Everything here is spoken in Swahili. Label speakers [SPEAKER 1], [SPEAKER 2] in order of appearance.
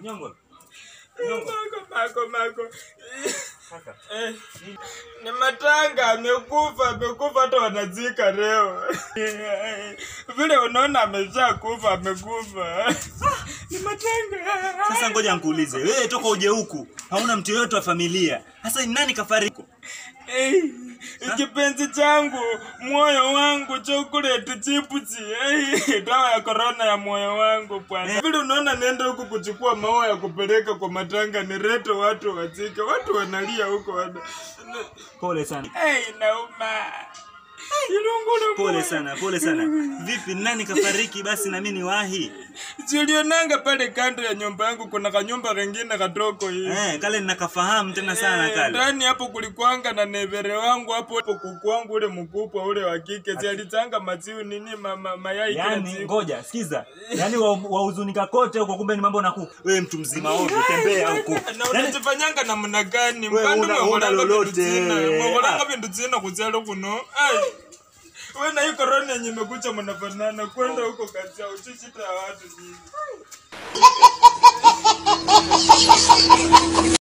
[SPEAKER 1] Nyongo.
[SPEAKER 2] Mako, mako, mako.
[SPEAKER 1] Kaka.
[SPEAKER 2] Eh, ni matanga amekufa amekufa hata wanazika leo vile unaona amesha kufa amekufa ni matanga
[SPEAKER 1] Sasa ngoja nikuulize. Wewe toka uje huku. Hauna mtu yoyote wa familia. Sasa ni nani kafariki?
[SPEAKER 2] Eh, kipenzi changu moyo wangu chokoleti chipusi eh, dawa ya korona ya moyo wangu bwana vile unaona nenda huku kuchukua maua ya kupeleka kwa matanga nilete watu wazike watu wanalia huko wana...
[SPEAKER 1] Pole sana.
[SPEAKER 2] hey, inauma ilungulu
[SPEAKER 1] Pole sana, pole sana. Vipi nani kafariki basi na mimi niwahi?
[SPEAKER 2] Julionanga pale kando ya nyumba yangu kuna kanyumba kengine katoko hivi.
[SPEAKER 1] Eh, kale nakafahamu tena sana
[SPEAKER 2] Eh,
[SPEAKER 1] kale.
[SPEAKER 2] Ndani hapo kulikuanga na nevere wangu hapo hapo kuku wangu ule mkubwa ule wa kike si alitanga maziwa nini ma, ma, mayai kila
[SPEAKER 1] Yaani
[SPEAKER 2] siku.
[SPEAKER 1] ngoja, sikiza. Yaani wa- wahuzunika kote huko kumbe ni mambo na kuku. Wewe mtu mzima ovyo, tembea huko.
[SPEAKER 2] Na
[SPEAKER 1] Yaani
[SPEAKER 2] unajifanyanga namna gani?
[SPEAKER 1] Wewe
[SPEAKER 2] Mbandu
[SPEAKER 1] una-
[SPEAKER 2] mwangolanga
[SPEAKER 1] una
[SPEAKER 2] vindu
[SPEAKER 1] lolote.
[SPEAKER 2] zina. Mwangolanga
[SPEAKER 1] Ah.
[SPEAKER 2] vindu zina kuzalo kuno. Ai. Wewe na hii korona yenye imekuja mnafanana kwenda huko kazi yao chichita ya watu nyingi.